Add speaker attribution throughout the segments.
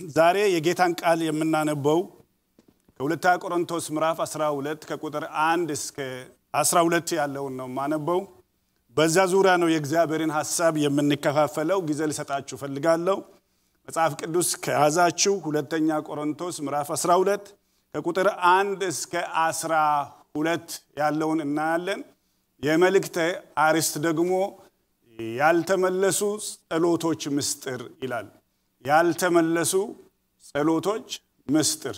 Speaker 1: ዛሬ የጌታን ቃል የምናነበው ከሁለተኛ ቆሮንቶስ ምዕራፍ 12 ከቁጥር 1 እስከ 12 ያለውን ነው የማነበው። በዛ ዙሪያ ነው የእግዚአብሔርን ሀሳብ የምንከፋፈለው። ጊዜ ልሰጣችሁ ፈልጋለሁ። መጽሐፍ ቅዱስ ከያዛችሁ ሁለተኛ ቆሮንቶስ ምዕራፍ 12 ከቁጥር 1 እስከ 12 ያለውን እናያለን። የመልእክተ አርዕስት ደግሞ ያልተመለሱ ጸሎቶች ምስጢር ይላል። ያልተመለሱ ጸሎቶች ምስጢር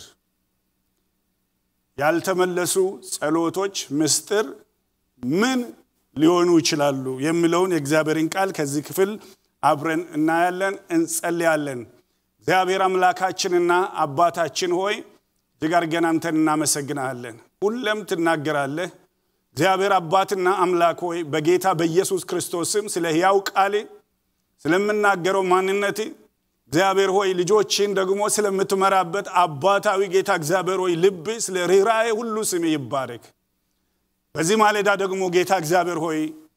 Speaker 1: ያልተመለሱ ጸሎቶች ምስጢር ምን ሊሆኑ ይችላሉ የሚለውን የእግዚአብሔርን ቃል ከዚህ ክፍል አብረን እናያለን፣ እንጸልያለን። እግዚአብሔር አምላካችንና አባታችን ሆይ እጅግ አድርገን አንተን እናመሰግናለን። ሁለም ትናገራለህ። እግዚአብሔር አባትና አምላክ ሆይ በጌታ በኢየሱስ ክርስቶስ ስም ስለ ሕያው ቃል ስለምናገረው ማንነት እግዚአብሔር ሆይ ልጆችን ደግሞ ስለምትመራበት አባታዊ ጌታ እግዚአብሔር ሆይ ልብ ስለ ርኅራኄ ሁሉ ስም ይባረክ። በዚህ ማለዳ ደግሞ ጌታ እግዚአብሔር ሆይ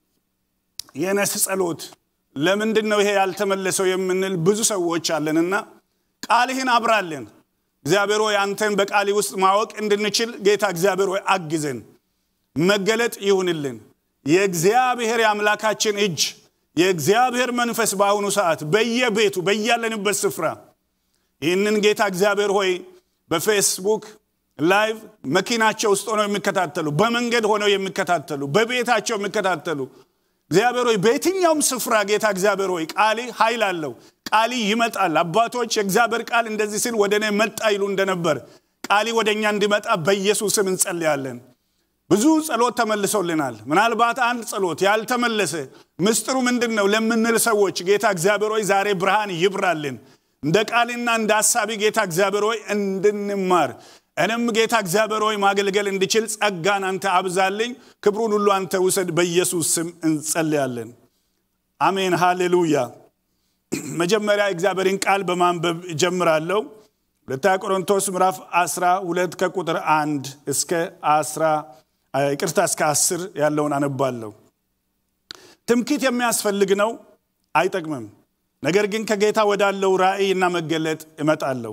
Speaker 1: የነስ ጸሎት ለምንድን ነው ይሄ ያልተመለሰው የምንል ብዙ ሰዎች አለንና ቃልህን አብራለን። እግዚአብሔር ሆይ አንተን በቃል ውስጥ ማወቅ እንድንችል ጌታ እግዚአብሔር ሆይ አግዘን። መገለጥ ይሁንልን። የእግዚአብሔር የአምላካችን እጅ የእግዚአብሔር መንፈስ በአሁኑ ሰዓት በየቤቱ በያለንበት ስፍራ ይህንን ጌታ እግዚአብሔር ሆይ በፌስቡክ ላይቭ መኪናቸው ውስጥ ሆነው የሚከታተሉ፣ በመንገድ ሆነው የሚከታተሉ፣ በቤታቸው የሚከታተሉ እግዚአብሔር ሆይ በየትኛውም ስፍራ ጌታ እግዚአብሔር ሆይ ቃሊ ኃይል አለው። ቃሊ ይመጣል። አባቶች የእግዚአብሔር ቃል እንደዚህ ሲል ወደ እኔ መጣ ይሉ እንደነበር ቃሊ ወደ እኛ እንዲመጣ በኢየሱስም እንጸልያለን። ብዙ ጸሎት ተመልሶልናል። ምናልባት አንድ ጸሎት ያልተመለሰ ምስጢሩ ምንድን ነው ለምንል ሰዎች ጌታ እግዚአብሔር ሆይ ዛሬ ብርሃን ይብራልን። እንደ ቃልና እንደ ሀሳቢ ጌታ እግዚአብሔር ሆይ እንድንማር እኔም ጌታ እግዚአብሔር ሆይ ማገልገል እንድችል ጸጋን አንተ አብዛልኝ። ክብሩን ሁሉ አንተ ውሰድ። በኢየሱስ ስም እንጸልያለን። አሜን፣ ሃሌሉያ። መጀመሪያ እግዚአብሔርን ቃል በማንበብ እጀምራለሁ። ሁለተኛ ቆሮንቶስ ምዕራፍ 12 ከቁጥር 1 እስከ 10 ይቅርታ እስከ 10 ያለውን አነባለሁ። ትምክህት የሚያስፈልግ ነው፣ አይጠቅምም። ነገር ግን ከጌታ ወዳለው ራእይና መገለጥ እመጣለሁ።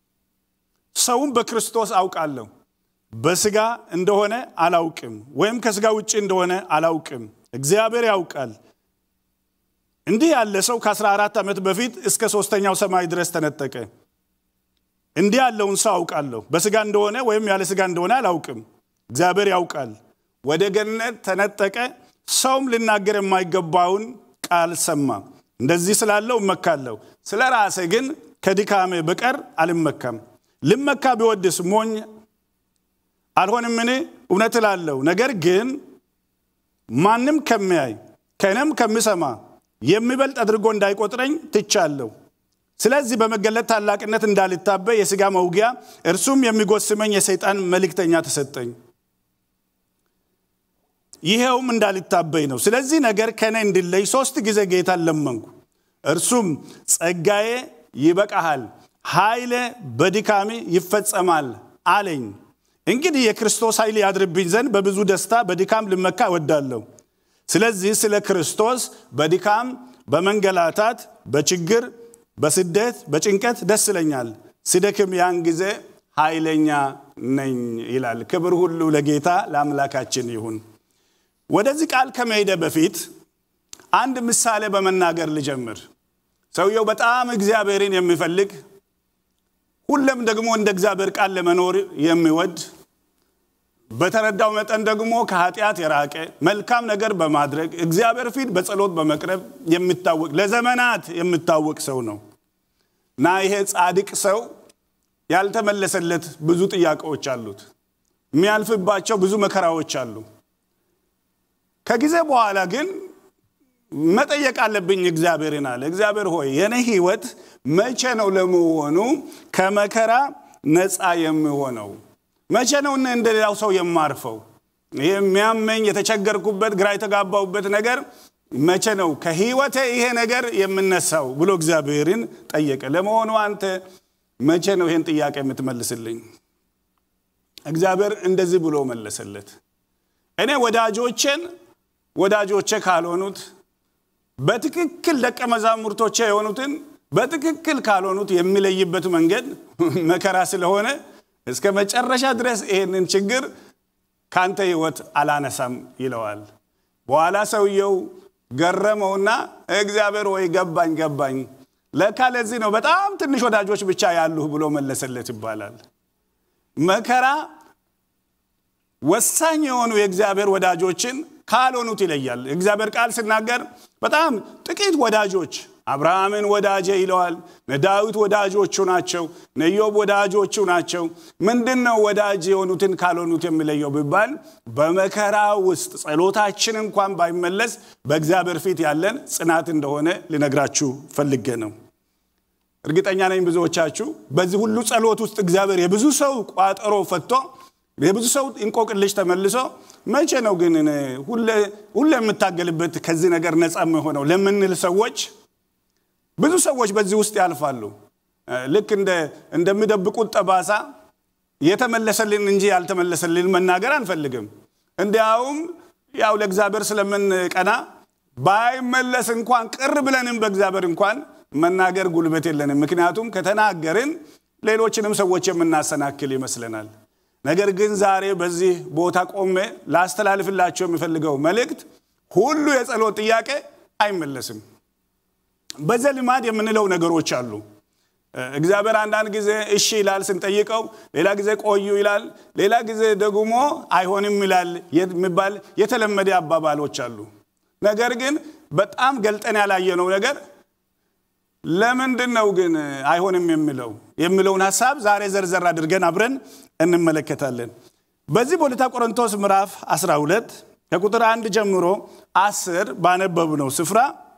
Speaker 1: ሰውም በክርስቶስ አውቃለሁ፣ በስጋ እንደሆነ አላውቅም፣ ወይም ከስጋ ውጭ እንደሆነ አላውቅም፣ እግዚአብሔር ያውቃል። እንዲህ ያለ ሰው ከ14 ዓመት በፊት እስከ ሦስተኛው ሰማይ ድረስ ተነጠቀ። እንዲህ ያለውን ሰው አውቃለሁ፣ በስጋ እንደሆነ ወይም ያለ ስጋ እንደሆነ አላውቅም፣ እግዚአብሔር ያውቃል። ወደ ገነት ተነጠቀ። ሰውም ልናገር የማይገባውን ቃል ሰማ። እንደዚህ ስላለው እመካለሁ፣ ስለ ራሴ ግን ከድካሜ በቀር አልመካም። ልመካ ቢወድስ ሞኝ አልሆንምን? እውነት እላለሁ። ነገር ግን ማንም ከሚያይ ከእኔም ከሚሰማ የሚበልጥ አድርጎ እንዳይቆጥረኝ ትቻለሁ። ስለዚህ በመገለጥ ታላቅነት እንዳልታበይ የሥጋ መውጊያ እርሱም የሚጎስመኝ የሰይጣን መልእክተኛ ተሰጠኝ። ይኸውም እንዳልታበይ ነው። ስለዚህ ነገር ከእኔ እንዲለይ ሦስት ጊዜ ጌታን ለመንኩ። እርሱም ጸጋዬ ይበቃሃል፣ ኃይሌ በድካሜ ይፈጸማል አለኝ። እንግዲህ የክርስቶስ ኃይል ያድርብኝ ዘንድ በብዙ ደስታ በድካም ልመካ እወዳለሁ። ስለዚህ ስለ ክርስቶስ በድካም በመንገላታት በችግር በስደት በጭንቀት ደስ ይለኛል። ስደክም ያን ጊዜ ኃይለኛ ነኝ ይላል። ክብር ሁሉ ለጌታ ለአምላካችን ይሁን። ወደዚህ ቃል ከመሄደ በፊት አንድ ምሳሌ በመናገር ልጀምር። ሰውየው በጣም እግዚአብሔርን የሚፈልግ ሁለም ደግሞ እንደ እግዚአብሔር ቃል ለመኖር የሚወድ በተረዳው መጠን ደግሞ ከኃጢአት የራቀ መልካም ነገር በማድረግ እግዚአብሔር ፊት በጸሎት በመቅረብ የሚታወቅ ለዘመናት የሚታወቅ ሰው ነው እና ይሄ ጻድቅ ሰው ያልተመለሰለት ብዙ ጥያቄዎች አሉት። የሚያልፍባቸው ብዙ መከራዎች አሉ። ከጊዜ በኋላ ግን መጠየቅ አለብኝ እግዚአብሔርን አለ። እግዚአብሔር ሆይ የኔ ህይወት መቼ ነው ለመሆኑ ከመከራ ነፃ የሚሆነው? መቼ ነው እንደ ሌላው ሰው የማርፈው? ይህ የሚያመኝ የተቸገርኩበት ግራ የተጋባሁበት ነገር መቼ ነው ከህይወቴ ይሄ ነገር የምነሳው ብሎ እግዚአብሔርን ጠየቀ። ለመሆኑ አንተ መቼ ነው ይሄን ጥያቄ የምትመልስልኝ? እግዚአብሔር እንደዚህ ብሎ መለሰለት። እኔ ወዳጆቼን ወዳጆቼ ካልሆኑት በትክክል ደቀ መዛሙርቶቼ የሆኑትን በትክክል ካልሆኑት የሚለይበት መንገድ መከራ ስለሆነ እስከ መጨረሻ ድረስ ይህንን ችግር ካንተ ህይወት አላነሳም ይለዋል። በኋላ ሰውየው ገረመውና እግዚአብሔር ወይ ገባኝ ገባኝ፣ ለካ ለዚህ ነው በጣም ትንሽ ወዳጆች ብቻ ያሉህ ብሎ መለሰለት ይባላል። መከራ ወሳኝ የሆኑ የእግዚአብሔር ወዳጆችን ካልሆኑት ይለያል። እግዚአብሔር ቃል ሲናገር በጣም ጥቂት ወዳጆች አብርሃምን ወዳጄ ይለዋል። ዳዊት ወዳጆቹ ናቸው። ነዮብ ወዳጆቹ ናቸው። ምንድን ነው ወዳጅ የሆኑትን ካልሆኑት የሚለየው ቢባል በመከራ ውስጥ ጸሎታችን እንኳን ባይመለስ በእግዚአብሔር ፊት ያለን ጽናት እንደሆነ ልነግራችሁ ፈልጌ ነው። እርግጠኛ ነኝ ብዙዎቻችሁ በዚህ ሁሉ ጸሎት ውስጥ እግዚአብሔር የብዙ ሰው ቋጠሮ ፈቶ የብዙ ሰው እንቆቅልሽ ተመልሶ መቼ ነው ግን ሁሌ የምታገልበት ከዚህ ነገር ነፃ የሆነው ለምንል ሰዎች ብዙ ሰዎች በዚህ ውስጥ ያልፋሉ። ልክ እንደሚደብቁት ጠባሳ የተመለሰልን እንጂ ያልተመለሰልን መናገር አንፈልግም። እንዲያውም ያው ለእግዚአብሔር ስለምንቀና ባይመለስ እንኳን ቅር ብለንም በእግዚአብሔር እንኳን መናገር ጉልበት የለንም። ምክንያቱም ከተናገርን ሌሎችንም ሰዎች የምናሰናክል ይመስለናል። ነገር ግን ዛሬ በዚህ ቦታ ቆሜ ላስተላልፍላቸው የሚፈልገው መልእክት ሁሉ የጸሎት ጥያቄ አይመለስም። በዘልማድ የምንለው ነገሮች አሉ። እግዚአብሔር አንዳንድ ጊዜ እሺ ይላል ስንጠይቀው፣ ሌላ ጊዜ ቆዩ ይላል፣ ሌላ ጊዜ ደግሞ አይሆንም ይላል የሚባል የተለመደ አባባሎች አሉ። ነገር ግን በጣም ገልጠን ያላየነው ነገር ለምንድን ነው ግን አይሆንም የሚለው የሚለውን ሀሳብ ዛሬ ዘርዘር አድርገን አብረን እንመለከታለን። በዚህ በሁለተኛ ቆሮንቶስ ምዕራፍ 12 ከቁጥር አንድ ጀምሮ አስር ባነበብነው ስፍራ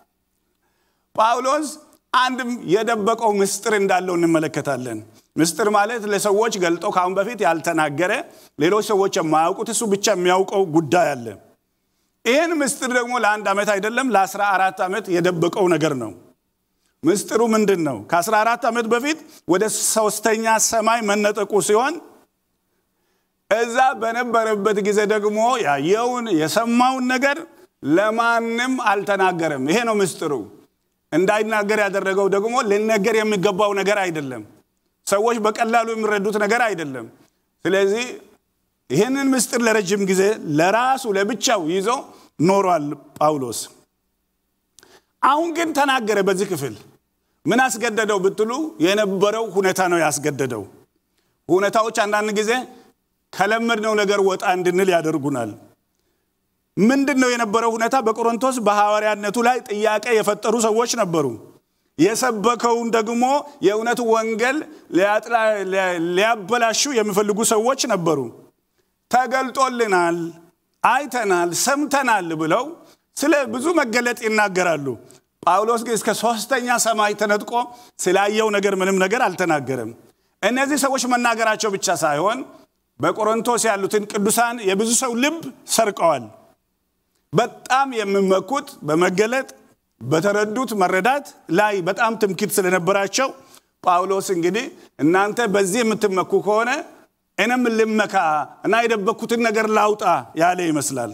Speaker 1: ጳውሎስ አንድም የደበቀው ምስጢር እንዳለው እንመለከታለን። ምስጢር ማለት ለሰዎች ገልጦ ከአሁን በፊት ያልተናገረ ሌሎች ሰዎች የማያውቁት እሱ ብቻ የሚያውቀው ጉዳይ አለ። ይህን ምስጢር ደግሞ ለአንድ ዓመት አይደለም ለአስራ አራት ዓመት የደበቀው ነገር ነው። ምስጢሩ ምንድን ነው? ከ14 ዓመት በፊት ወደ ሶስተኛ ሰማይ መነጠቁ ሲሆን እዛ በነበረበት ጊዜ ደግሞ ያየውን የሰማውን ነገር ለማንም አልተናገረም። ይሄ ነው ምስጢሩ። እንዳይናገር ያደረገው ደግሞ ሊነገር የሚገባው ነገር አይደለም። ሰዎች በቀላሉ የሚረዱት ነገር አይደለም። ስለዚህ ይህንን ምስጢር ለረጅም ጊዜ ለራሱ ለብቻው ይዞ ኖሯል ጳውሎስ። አሁን ግን ተናገረ። በዚህ ክፍል ምን አስገደደው ብትሉ የነበረው ሁኔታ ነው ያስገደደው። ሁኔታዎች አንዳንድ ጊዜ ከለመድነው ነገር ወጣ እንድንል ያደርጉናል። ምንድን ነው የነበረው ሁኔታ? በቆሮንቶስ በሐዋርያነቱ ላይ ጥያቄ የፈጠሩ ሰዎች ነበሩ። የሰበከውን ደግሞ የእውነት ወንጌል ሊያበላሹ የሚፈልጉ ሰዎች ነበሩ። ተገልጦልናል፣ አይተናል፣ ሰምተናል ብለው ስለ ብዙ መገለጥ ይናገራሉ። ጳውሎስ ግን እስከ ሶስተኛ ሰማይ ተነጥቆ ስላየው ነገር ምንም ነገር አልተናገረም። እነዚህ ሰዎች መናገራቸው ብቻ ሳይሆን በቆሮንቶስ ያሉትን ቅዱሳን የብዙ ሰው ልብ ሰርቀዋል። በጣም የሚመኩት በመገለጥ በተረዱት መረዳት ላይ በጣም ትምክት ስለነበራቸው ጳውሎስ እንግዲህ እናንተ በዚህ የምትመኩ ከሆነ እኔም ልመካ እና የደበኩትን ነገር ላውጣ ያለ ይመስላል።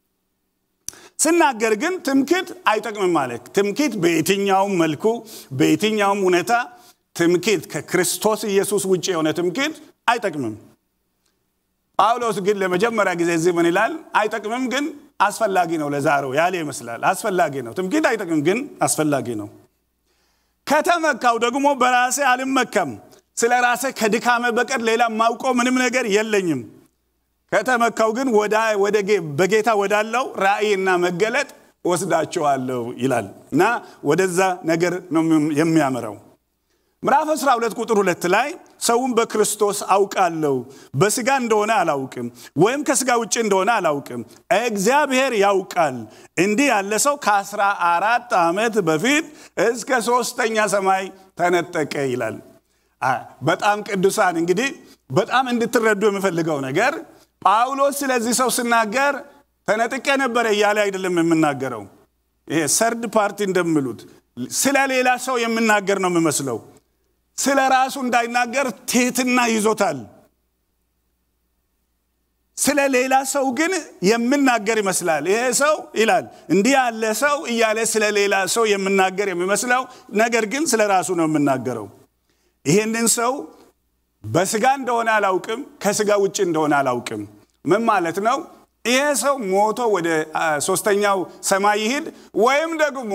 Speaker 1: ስናገር ግን ትምክት አይጠቅምም ማለት ትምክት በየትኛውም መልኩ በየትኛውም ሁኔታ ትምክት ከክርስቶስ ኢየሱስ ውጭ የሆነ ትምክት አይጠቅምም። ጳውሎስ ግን ለመጀመሪያ ጊዜ እዚህ ምን ይላል? አይጠቅምም ግን አስፈላጊ ነው ለዛሬው ያለ ይመስላል። አስፈላጊ ነው። ትምክህት አይጠቅም ግን አስፈላጊ ነው። ከተመካው ደግሞ በራሴ አልመካም፣ ስለ ራሴ ከድካመ በቀር ሌላ ማውቀው ምንም ነገር የለኝም። ከተመካው ግን በጌታ ወዳለው ራእይና መገለጥ ወስዳቸዋለሁ ይላል እና ወደዛ ነገር ነው የሚያምረው። ምዕራፍ 12 ቁጥር ሁለት ላይ ሰውን በክርስቶስ አውቃለሁ፣ በስጋ እንደሆነ አላውቅም፣ ወይም ከስጋ ውጭ እንደሆነ አላውቅም፣ እግዚአብሔር ያውቃል። እንዲህ ያለ ሰው ከአስራ አራት ዓመት በፊት እስከ ሶስተኛ ሰማይ ተነጠቀ ይላል። በጣም ቅዱሳን እንግዲህ በጣም እንድትረዱ የምፈልገው ነገር ጳውሎስ ስለዚህ ሰው ስናገር ተነጥቄ ነበረ እያለ አይደለም የምናገረው። ይሄ ሰርድ ፓርቲ እንደሚሉት ስለ ሌላ ሰው የምናገር ነው የሚመስለው። ስለ ራሱ እንዳይናገር ትህትና ይዞታል። ስለ ሌላ ሰው ግን የምናገር ይመስላል። ይሄ ሰው ይላል እንዲህ ያለ ሰው እያለ ስለ ሌላ ሰው የምናገር የሚመስለው ነገር ግን ስለ ራሱ ነው የምናገረው። ይህንን ሰው በስጋ እንደሆነ አላውቅም፣ ከስጋ ውጭ እንደሆነ አላውቅም። ምን ማለት ነው? ይሄ ሰው ሞቶ ወደ ሶስተኛው ሰማይ ይሂድ ወይም ደግሞ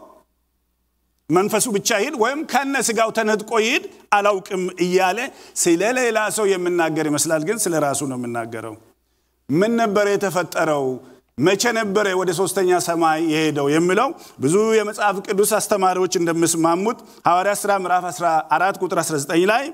Speaker 1: መንፈሱ ብቻ ይሂድ ወይም ከነ ስጋው ተነጥቆ ይሂድ አላውቅም እያለ ስለ ሌላ ሰው የምናገር ይመስላል፣ ግን ስለ ራሱ ነው የምናገረው። ምን ነበረ የተፈጠረው? መቼ ነበረ ወደ ሶስተኛ ሰማይ የሄደው የሚለው ብዙ የመጽሐፍ ቅዱስ አስተማሪዎች እንደሚስማሙት ሐዋርያ ሥራ ምዕራፍ 14 ቁጥር 19 ላይ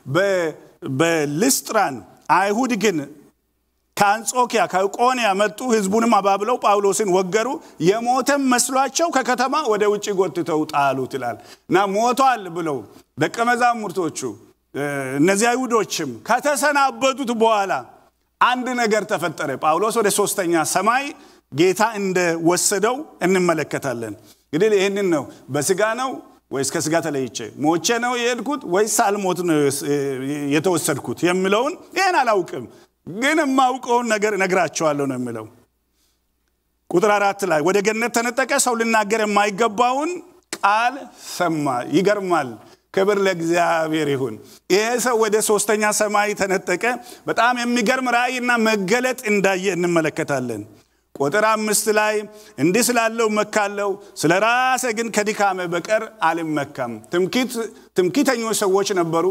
Speaker 1: በልስጥራን አይሁድ ግን ከአንጾኪያ ከቆንያ መጡ፣ ህዝቡንም አባብለው ጳውሎስን ወገሩ፣ የሞተም መስሏቸው ከከተማ ወደ ውጭ ጎትተው ጣሉት ይላል እና ሞቷል ብለው ደቀ መዛሙርቶቹ እነዚህ አይሁዶችም ከተሰናበቱት በኋላ አንድ ነገር ተፈጠረ። ጳውሎስ ወደ ሶስተኛ ሰማይ ጌታ እንደወሰደው እንመለከታለን። እንግዲህ ይህንን ነው በስጋ ነው ወይስ ከስጋ ተለይቼ ሞቼ ነው የሄድኩት ወይስ ሳልሞት ነው የተወሰድኩት የሚለውን ይህን አላውቅም ግን የማውቀውን ነገር እነግራቸዋለሁ ነው የሚለው። ቁጥር አራት ላይ ወደ ገነት ተነጠቀ፣ ሰው ልናገር የማይገባውን ቃል ሰማ። ይገርማል። ክብር ለእግዚአብሔር ይሁን። ይሄ ሰው ወደ ሶስተኛ ሰማይ ተነጠቀ። በጣም የሚገርም ራእይና መገለጥ እንዳየ እንመለከታለን። ቁጥር አምስት ላይ እንዲህ ስላለው መካለው፣ ስለ ራሴ ግን ከድካሜ በቀር አልመካም። ትምክህተኞች ሰዎች ነበሩ።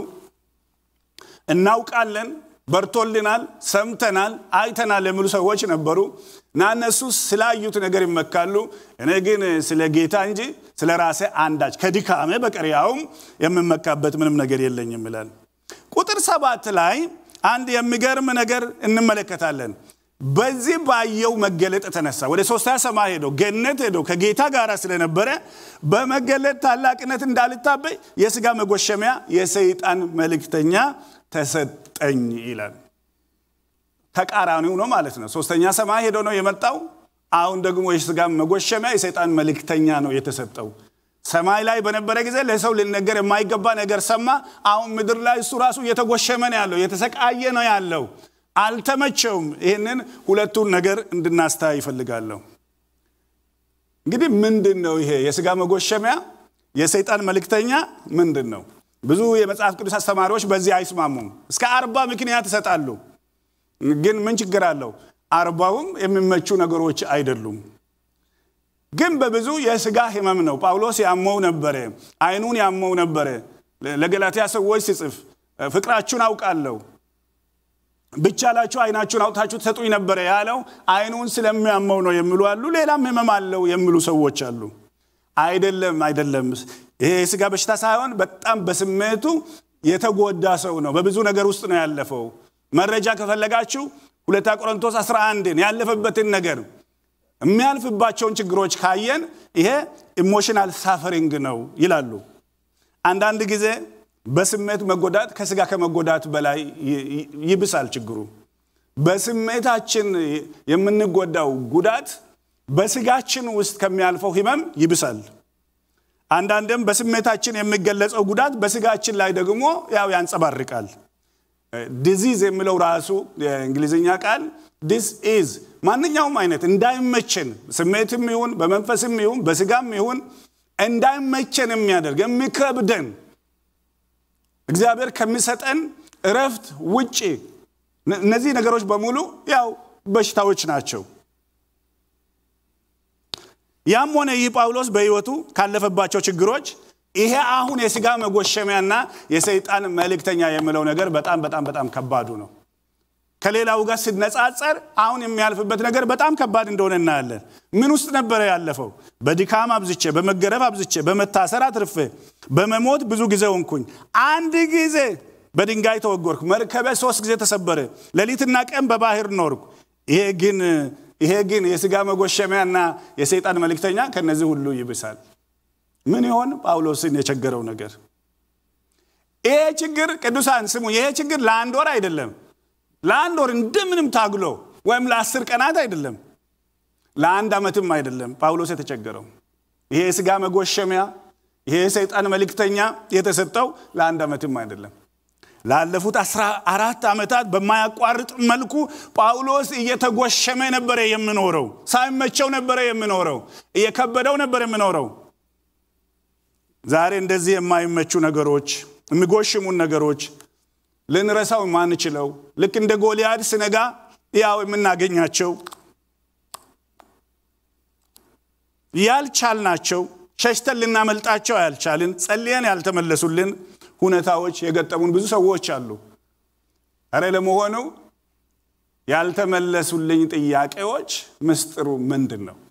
Speaker 1: እናውቃለን በርቶልናል፣ ሰምተናል፣ አይተናል የሚሉ ሰዎች ነበሩ እና እነሱ ስላዩት ነገር ይመካሉ። እኔ ግን ስለ ጌታ እንጂ ስለ ራሴ አንዳች ከድካሜ በቀር ያውም የምመካበት ምንም ነገር የለኝም ይላል። ቁጥር ሰባት ላይ አንድ የሚገርም ነገር እንመለከታለን። በዚህ ባየው መገለጥ የተነሳ ወደ ሶስተኛ ሰማይ ሄደው ገነት ሄደው ከጌታ ጋር ስለነበረ በመገለጥ ታላቅነት እንዳልታበይ የስጋ መጎሸሚያ የሰይጣን መልእክተኛ ተሰጠኝ ይላል። ተቃራኒው ነው ማለት ነው። ሶስተኛ ሰማይ ሄዶ ነው የመጣው። አሁን ደግሞ የስጋ መጎሸሚያ የሰይጣን መልእክተኛ ነው የተሰጠው። ሰማይ ላይ በነበረ ጊዜ ለሰው ሊነገር የማይገባ ነገር ሰማ። አሁን ምድር ላይ እሱ ራሱ እየተጎሸመ ነው ያለው፣ እየተሰቃየ ነው ያለው። አልተመቸውም። ይህንን ሁለቱን ነገር እንድናስተያይ ይፈልጋለሁ። እንግዲህ ምንድን ነው ይሄ የስጋ መጎሸሚያ የሰይጣን መልእክተኛ ምንድን ነው? ብዙ የመጽሐፍ ቅዱስ አስተማሪዎች በዚህ አይስማሙም። እስከ አርባ ምክንያት ይሰጣሉ። ግን ምን ችግር አለው? አርባውም የሚመቹ ነገሮች አይደሉም። ግን በብዙ የስጋ ህመም ነው። ጳውሎስ ያመው ነበረ፣ አይኑን ያመው ነበረ። ለገላትያ ሰዎች ሲጽፍ ፍቅራችሁን አውቃለሁ ብቻላችሁ አይናችሁን አውጥታችሁ ትሰጡኝ ነበረ ያለው አይኑን ስለሚያመው ነው የሚሉ አሉ። ሌላም ህመም አለው የሚሉ ሰዎች አሉ። አይደለም አይደለም። ይሄ የስጋ በሽታ ሳይሆን በጣም በስሜቱ የተጎዳ ሰው ነው። በብዙ ነገር ውስጥ ነው ያለፈው። መረጃ ከፈለጋችሁ ሁለታ ቆሮንቶስ 11ን ያለፈበትን ነገር የሚያልፍባቸውን ችግሮች ካየን ይሄ ኢሞሽናል ሳፈሪንግ ነው ይላሉ። አንዳንድ ጊዜ በስሜት መጎዳት ከስጋ ከመጎዳት በላይ ይብሳል ችግሩ። በስሜታችን የምንጎዳው ጉዳት በስጋችን ውስጥ ከሚያልፈው ህመም ይብሳል። አንዳንድም በስሜታችን የሚገለጸው ጉዳት በስጋችን ላይ ደግሞ ያው ያንጸባርቃል። ዲዚዝ የሚለው ራሱ የእንግሊዝኛ ቃል ዲስ ኢዝ ማንኛውም አይነት እንዳይመቸን ስሜትም ይሁን በመንፈስም ይሁን በስጋም ይሁን እንዳይመቸን የሚያደርግ የሚከብደን እግዚአብሔር ከሚሰጠን እረፍት ውጭ እነዚህ ነገሮች በሙሉ ያው በሽታዎች ናቸው። ያም ሆነ ይህ ጳውሎስ በሕይወቱ ካለፈባቸው ችግሮች ይሄ አሁን የስጋ መጎሸሚያና የሰይጣን መልእክተኛ የሚለው ነገር በጣም በጣም በጣም ከባዱ ነው። ከሌላው ጋር ሲነጻጸር አሁን የሚያልፍበት ነገር በጣም ከባድ እንደሆነ እናያለን። ምን ውስጥ ነበረ ያለፈው? በድካም አብዝቼ፣ በመገረፍ አብዝቼ፣ በመታሰር አትርፌ፣ በመሞት ብዙ ጊዜ ሆንኩኝ። አንድ ጊዜ በድንጋይ ተወጎርኩ፣ መርከበ ሶስት ጊዜ ተሰበረ፣ ሌሊትና ቀን በባህር ኖርኩ። ይሄ ግን ይሄ ግን የስጋ መጎሸሚያና የሰይጣን መልእክተኛ ከነዚህ ሁሉ ይብሳል። ምን ይሆን ጳውሎስን የቸገረው ነገር? ይሄ ችግር ቅዱሳን ስሙ፣ ይሄ ችግር ለአንድ ወር አይደለም ለአንድ ወር እንደምንም ታግሎ ወይም ለአስር ቀናት አይደለም፣ ለአንድ ዓመትም አይደለም ጳውሎስ የተቸገረው። ይሄ የስጋ መጎሸሚያ ይሄ የሰይጣን መልእክተኛ የተሰጠው ለአንድ ዓመትም አይደለም፣ ላለፉት አስራ አራት ዓመታት በማያቋርጥ መልኩ ጳውሎስ እየተጎሸመ ነበረ የምኖረው። ሳይመቸው ነበረ የምኖረው። እየከበደው ነበር የምኖረው። ዛሬ እንደዚህ የማይመቹ ነገሮች፣ የሚጎሽሙን ነገሮች ልንረሳው የማንችለው ልክ እንደ ጎልያድ ስነጋ ያው የምናገኛቸው ያልቻልናቸው ሸሽተን ልናመልጣቸው ያልቻልን ጸልየን ያልተመለሱልን ሁኔታዎች የገጠሙን ብዙ ሰዎች አሉ። እረ ለመሆኑ ያልተመለሱልኝ ጥያቄዎች ምስጢሩ ምንድን ነው?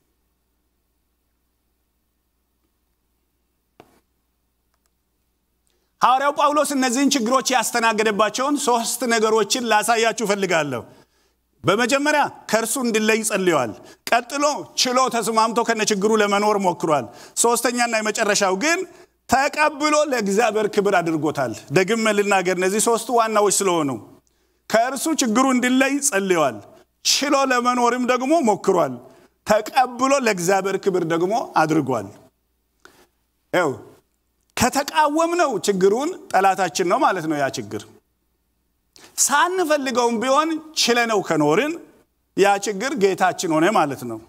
Speaker 1: ሐዋርያው ጳውሎስ እነዚህን ችግሮች ያስተናገደባቸውን ሶስት ነገሮችን ላሳያችሁ እፈልጋለሁ። በመጀመሪያ ከእርሱ እንዲለይ ጸልየዋል። ቀጥሎ ችሎ ተስማምቶ ከነችግሩ ለመኖር ሞክሯል። ሶስተኛና የመጨረሻው ግን ተቀብሎ ለእግዚአብሔር ክብር አድርጎታል። ደግሜ ልናገር፣ እነዚህ ሶስቱ ዋናዎች ስለሆኑ ከእርሱ ችግሩ እንዲለይ ጸልየዋል። ችሎ ለመኖርም ደግሞ ሞክሯል። ተቀብሎ ለእግዚአብሔር ክብር ደግሞ አድርጓል። ው ከተቃወምነው ችግሩን ጠላታችን ነው ማለት ነው ያ ችግር ሳንፈልገውም ቢሆን ችለነው ከኖርን ያ ችግር ጌታችን ሆነ ማለት ነው።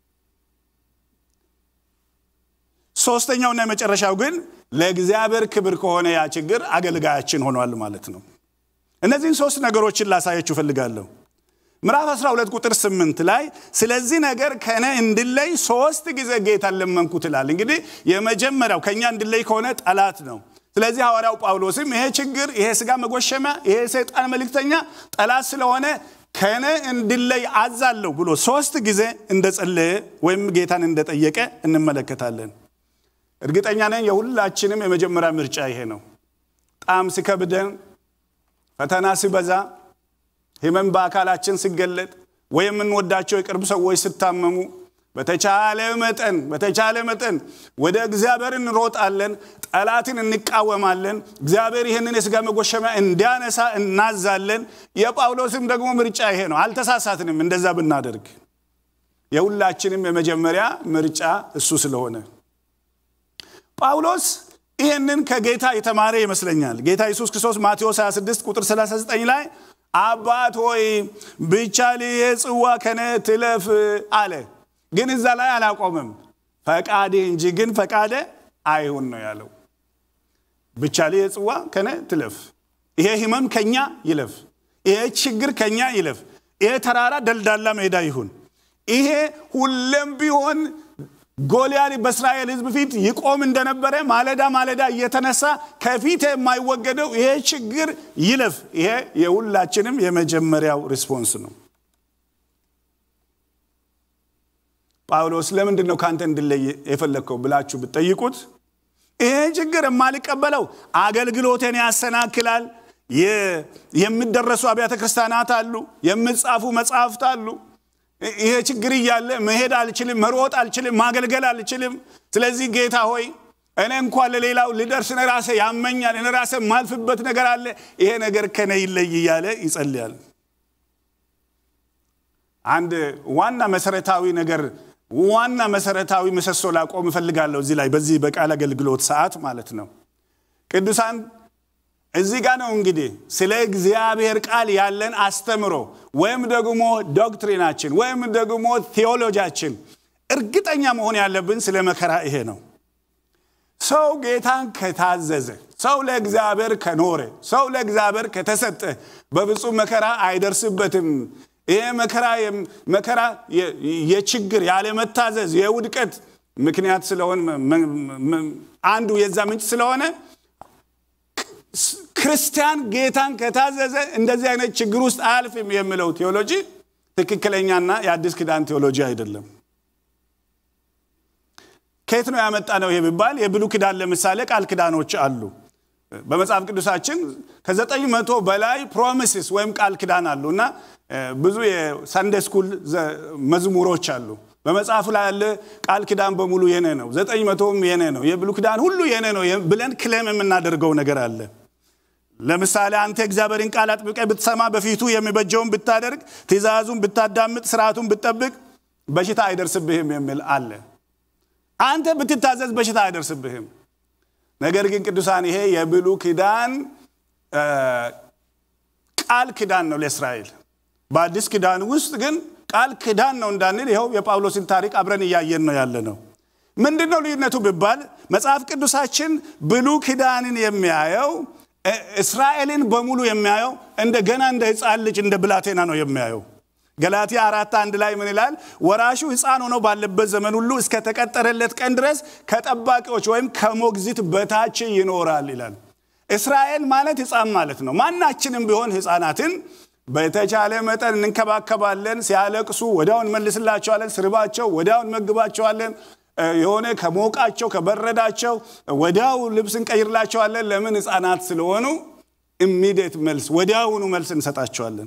Speaker 1: ሶስተኛውና የመጨረሻው ግን ለእግዚአብሔር ክብር ከሆነ ያ ችግር አገልጋያችን ሆኗል ማለት ነው። እነዚህን ሶስት ነገሮችን ላሳያችሁ እፈልጋለሁ። ምዕራፍ 12 ቁጥር 8 ላይ ስለዚህ ነገር ከእኔ እንድለይ ሶስት ጊዜ ጌታን ለመንኩት ይላል። እንግዲህ የመጀመሪያው ከእኛ እንድለይ ከሆነ ጠላት ነው። ስለዚህ ሐዋርያው ጳውሎስም ይሄ ችግር፣ ይሄ ስጋ መጎሸሚያ፣ ይሄ ሰይጣን መልእክተኛ ጠላት ስለሆነ ከእኔ እንድለይ አዛለሁ ብሎ ሶስት ጊዜ እንደጸለየ ወይም ጌታን እንደጠየቀ እንመለከታለን። እርግጠኛ ነኝ የሁላችንም የመጀመሪያ ምርጫ ይሄ ነው። ጣም ሲከብደን፣ ፈተና ሲበዛ፣ ህመም በአካላችን ሲገለጥ ወይ የምንወዳቸው የቅርብ ሰዎች ሲታመሙ በተቻለ መጠን በተቻለ መጠን ወደ እግዚአብሔር እንሮጣለን፣ ጠላትን እንቃወማለን። እግዚአብሔር ይህንን የስጋ መጎሸሚያ እንዲያነሳ እናዛለን። የጳውሎስም ደግሞ ምርጫ ይሄ ነው። አልተሳሳትንም እንደዛ ብናደርግ። የሁላችንም የመጀመሪያ ምርጫ እሱ ስለሆነ ጳውሎስ ይህንን ከጌታ የተማረ ይመስለኛል። ጌታ ኢየሱስ ክርስቶስ ማቴዎስ 26 ቁጥር 39 ላይ አባት ሆይ ብቻ ይህ ጽዋ ከኔ ትለፍ አለ። ግን እዛ ላይ አላቆምም። ፈቃዴ እንጂ ግን ፈቃደ አይሁን ነው ያለው። ብቻ ይህ ጽዋ ከኔ ትለፍ፣ ይሄ ህመም ከኛ ይለፍ፣ ይሄ ችግር ከኛ ይለፍ፣ ይሄ ተራራ ደልዳላ ሜዳ ይሁን። ይሄ ሁሌም ቢሆን ጎልያድ በእስራኤል ህዝብ ፊት ይቆም እንደነበረ ማለዳ ማለዳ እየተነሳ ከፊት የማይወገደው ይሄ ችግር ይለፍ። ይሄ የሁላችንም የመጀመሪያው ሪስፖንስ ነው። ጳውሎስ ለምንድን ነው ከአንተ እንድለይ የፈለግከው ብላችሁ ብትጠይቁት ይሄ ችግር የማልቀበለው አገልግሎቴን ያሰናክላል። የሚደረሱ አብያተ ክርስቲያናት አሉ፣ የሚጻፉ መጽሐፍት አሉ። ይሄ ችግር እያለ መሄድ አልችልም፣ መሮጥ አልችልም፣ ማገልገል አልችልም። ስለዚህ ጌታ ሆይ እኔ እንኳን ለሌላው ልደርስ እኔ ራሴ ያመኛል፣ እኔ ራሴ የማልፍበት ነገር አለ፣ ይሄ ነገር ከነ ይለይ እያለ ይጸልያል። አንድ ዋና መሰረታዊ ነገር ዋና መሰረታዊ ምሰሶ ላቆም እፈልጋለሁ እዚህ ላይ በዚህ በቃል አገልግሎት ሰዓት ማለት ነው። ቅዱሳን እዚህ ጋር ነው እንግዲህ ስለ እግዚአብሔር ቃል ያለን አስተምሮ ወይም ደግሞ ዶክትሪናችን ወይም ደግሞ ቴዎሎጂያችን እርግጠኛ መሆን ያለብን ስለ መከራ ይሄ ነው። ሰው ጌታን ከታዘዘ፣ ሰው ለእግዚአብሔር ከኖረ፣ ሰው ለእግዚአብሔር ከተሰጠ በፍጹም መከራ አይደርስበትም። ይሄ መከራ መከራ የችግር ያለመታዘዝ የውድቀት ምክንያት ስለሆነ አንዱ የዛ ምንጭ ስለሆነ ክርስቲያን ጌታን ከታዘዘ እንደዚህ አይነት ችግር ውስጥ አያልፍም የሚለው ቴዎሎጂ ትክክለኛና የአዲስ ኪዳን ቴዎሎጂ አይደለም። ከየት ነው ያመጣ ነው ይሄ ቢባል የብሉ ኪዳን ለምሳሌ ቃል ኪዳኖች አሉ። በመጽሐፍ ቅዱሳችን ከዘጠኝ መቶ በላይ ፕሮሚስስ ወይም ቃል ኪዳን አሉ እና ብዙ የሰንዴ ስኩል መዝሙሮች አሉ። በመጽሐፉ ላይ ያለ ቃል ኪዳን በሙሉ የኔ ነው፣ ዘጠኝ መቶም የኔ ነው፣ የብሉ ኪዳን ሁሉ የኔ ነው ብለን ክሌም የምናደርገው ነገር አለ። ለምሳሌ አንተ እግዚአብሔርን ቃል አጥብቀ ብትሰማ፣ በፊቱ የሚበጀውን ብታደርግ፣ ትእዛዙን ብታዳምጥ፣ ስርዓቱን ብትጠብቅ በሽታ አይደርስብህም የሚል አለ። አንተ ብትታዘዝ በሽታ አይደርስብህም። ነገር ግን ቅዱሳን ይሄ የብሉ ኪዳን ቃል ኪዳን ነው ለእስራኤል። በአዲስ ኪዳን ውስጥ ግን ቃል ኪዳን ነው እንዳንል ይኸው የጳውሎስን ታሪክ አብረን እያየን ነው ያለ ነው። ምንድን ነው ልዩነቱ ቢባል መጽሐፍ ቅዱሳችን ብሉ ኪዳንን የሚያየው እስራኤልን በሙሉ የሚያየው እንደገና እንደ ሕፃን ልጅ እንደ ብላቴና ነው የሚያየው። ገላትያ አራት አንድ ላይ ምን ይላል? ወራሹ ሕፃን ሆኖ ባለበት ዘመን ሁሉ እስከተቀጠረለት ቀን ድረስ ከጠባቂዎች ወይም ከሞግዚት በታች ይኖራል ይላል። እስራኤል ማለት ሕፃን ማለት ነው። ማናችንም ቢሆን ሕፃናትን በተቻለ መጠን እንንከባከባለን። ሲያለቅሱ ወዲያውን እንመልስላቸዋለን። ስርባቸው ወዲያውን እንመግባቸዋለን። የሆነ ከሞቃቸው ከበረዳቸው ወዲያው ልብስ እንቀይርላቸዋለን። ለምን? ሕፃናት ስለሆኑ ኢሚዲየት መልስ ወዲያውኑ መልስ እንሰጣቸዋለን።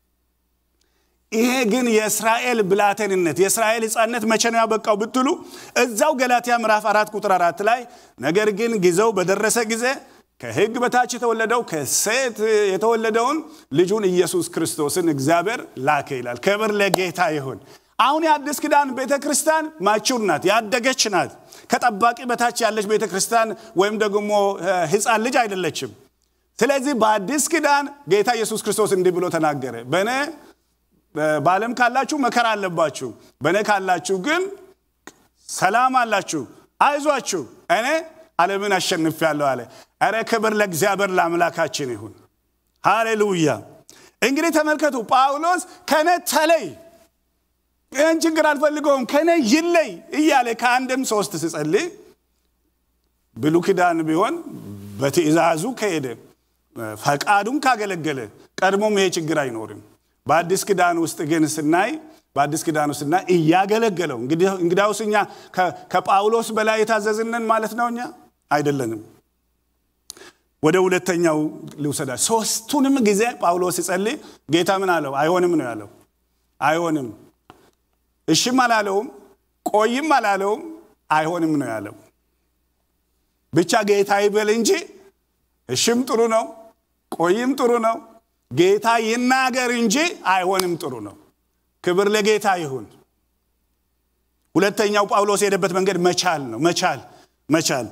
Speaker 1: ይሄ ግን የእስራኤል ብላቴንነት የእስራኤል ሕፃንነት መቼ ነው ያበቃው ብትሉ እዛው ገላትያ ምዕራፍ አራት ቁጥር አራት ላይ ነገር ግን ጊዜው በደረሰ ጊዜ ከሕግ በታች የተወለደው ከሴት የተወለደውን ልጁን ኢየሱስ ክርስቶስን እግዚአብሔር ላከ ይላል። ክብር ለጌታ ይሁን። አሁን የአዲስ ኪዳን ቤተ ክርስቲያን ማቹር ናት፣ ያደገች ናት። ከጠባቂ በታች ያለች ቤተ ክርስቲያን ወይም ደግሞ ሕፃን ልጅ አይደለችም። ስለዚህ በአዲስ ኪዳን ጌታ ኢየሱስ ክርስቶስ እንዲህ ብሎ ተናገረ። በእኔ በዓለም ካላችሁ መከራ አለባችሁ፣ በእኔ ካላችሁ ግን ሰላም አላችሁ፣ አይዟችሁ፣ እኔ ዓለምን አሸንፌአለሁ አለ። ኧረ ክብር ለእግዚአብሔር ለአምላካችን ይሁን። ሃሌሉያ። እንግዲህ ተመልከቱ፣ ጳውሎስ ከነ ተለይ ይህን ችግር አልፈልገውም ከነ ይለይ እያለ ከአንድም ሶስት ስጸልይ ብሉ ኪዳን ቢሆን በትእዛዙ ከሄደ ፈቃዱን ካገለገለ ቀድሞም ይሄ ችግር አይኖርም። በአዲስ ኪዳን ውስጥ ግን ስናይ በአዲስ ኪዳን ውስጥ ስናይ እያገለገለው እንግዲያውስ እኛ ከጳውሎስ በላይ የታዘዝነን ማለት ነው? እኛ አይደለንም። ወደ ሁለተኛው ልውሰዳ። ሶስቱንም ጊዜ ጳውሎስ ሲጸልይ ጌታ ምን አለው? አይሆንም ነው ያለው። አይሆንም እሽም አላለውም፣ ቆይም አላለውም፣ አይሆንም ነው ያለው። ብቻ ጌታ ይበል እንጂ እሽም ጥሩ ነው፣ ቆይም ጥሩ ነው፣ ጌታ ይናገር እንጂ አይሆንም ጥሩ ነው። ክብር ለጌታ ይሁን። ሁለተኛው ጳውሎስ የሄደበት መንገድ መቻል ነው። መቻል መቻል።